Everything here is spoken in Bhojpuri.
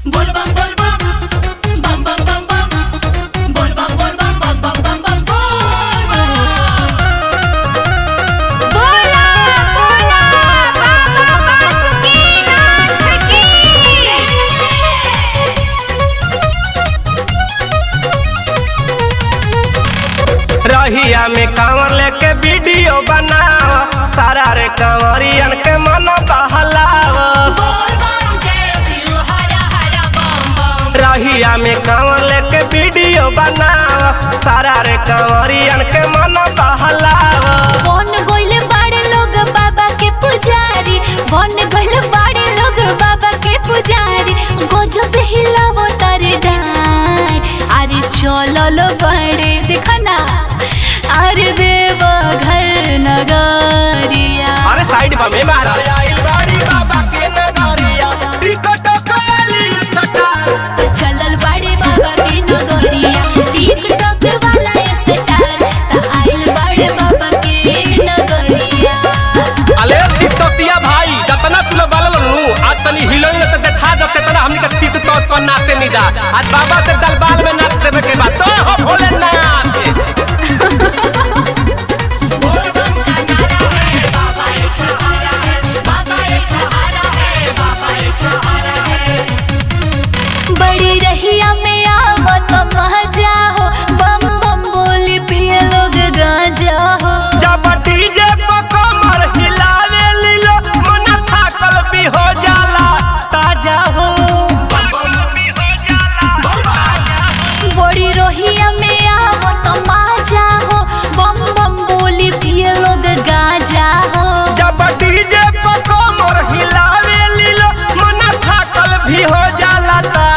Bol bam bol bam bam bam bam bam bol bam bol bam bam bam bam bam bol bam बोला बोला बाबा बासुकीनाथ की रहिया में कांवर लेके वीडियो बनाव सारा रे कांवरियन के मन बहलाव bol bam jai shiv hara hara bam bam रहिया में कांवर लेके वीडियो बनाव सारा रे कांवरियन के मन बहलाव बन गइले बाड़े लोग बाबा के पुजारी बन गइले बाड़े लोग बाबा के पुजारी गजब हिलावो तारे डार अरे चललो बड़े देखना अरे देव घर नगरिया अरे साइड बा में मारा आइल बाड़ी बाबा के नगरिया टिकट खाली सटार चलल बाड़े बाबा के नगरिया टिकटॉक वाला स्टार त आइल बाड़े बाबा के नगरिया अले तिततिया भाई जतना तुल बालल नु आज तनी हिलोई त देखा जते तना हमनी के तित तौत पर नाचते निदा आज बाबा के दरबार में नाच देवे के बाद तो हो Bholenath bol bam ka nara hai baba ek sahara hai baba ek sahara hai baba ek sahara hai बड़ी रहिया में आवत मजा हो बम बम बोली पिए लोग गांजा हो जब डीजे पर कमर हिलावे लीलो मन थाकल भी हो जाला ताजा हो बड़ी रहिया में आवत मजा हो बम बम बोली पिए लोग गांजा हो जब डीजे पर कमर हिलावे लीलो मन थाकल भी हो जाला ताजा